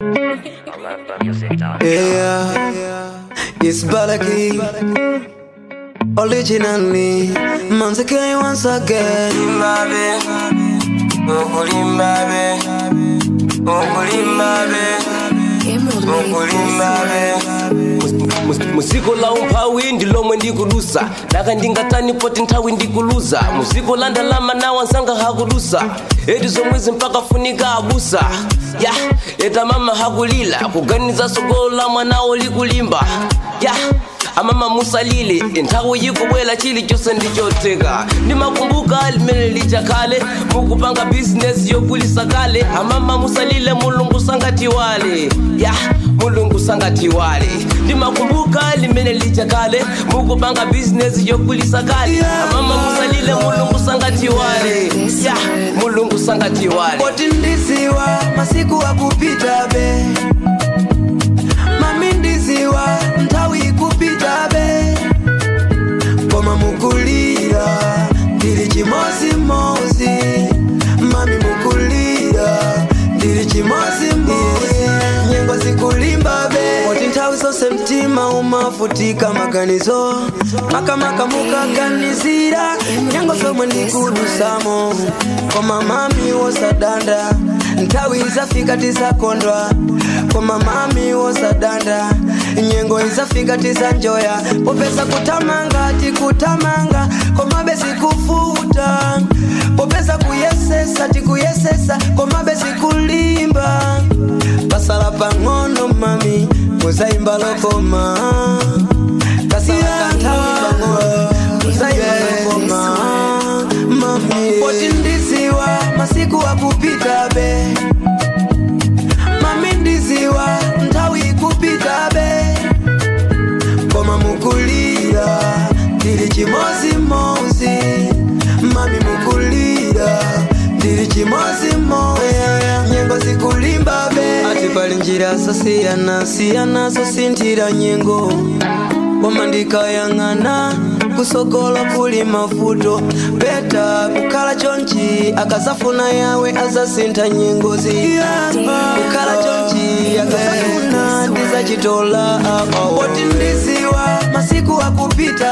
Yeah, it's Balaki. Originally, Manzake once again. Mbabe, okuli mbabe, okuli mbabe, okuli mbabe. muziko la umphawi ndi lomwe ndikulusa laka ndingatani poti nthawi ndikuluza muziko la ndalama nawo ansanga hakulusa eti zomwezi mpaka funika abusa ya eta mama hakulila kuganiza sogolo la mwanawo likulimba ya amama musalile nthawi yikubwela chilichonse ndichoteka ndimakumbuka limene lichakale mukupanga bizinesi yokulisa kale amama musalile mulungu sangatiwale ya mulungu sangatiwale ndimakumbuka limene lichakale mukupanga bizinesi yokulisa kale amama musalile mulungu sangatiwale ya mulungu sangatiwale Poti ndiziwa masiku akupita be mami ndiziwa nthawi ikupita be koma mukulira ndili chimozimozi mami mukulira ndili chimozimozi nyengo zikulimba be poti nthawi zonse mtima umafutika maganizo makamaka mukaganizira nyengo zomwe ndikudusamo koma mami wosadanda nthawi izafika tizakondwa koma mami wosadanda nyengo izafika tizanjoya popeza kutamanga tikutamanga koma bezikufuta popeza kuyesesa tikuyesesa koma bezikulimba pasala pang'ono mami muzayimba lokoma kasala kanthawi pang'ono muzayimba lokoma mami poti ndiziwa masiku akupita be mami ndiziwa nthawi ikupita be koma mukulira ndili chimozimozi mami mukulira ndili chimozimozi nyengo zikulimba be ati pali njira zosiyana siyana zosinthira nyengo koma ndikayang'ana kusogolo kuli mavuto peta kukhala chonchi akazafuna yawe azasintha nyengozi kukhala chonchi akazafuna ndizachitola poti ndiziwa masiku akupita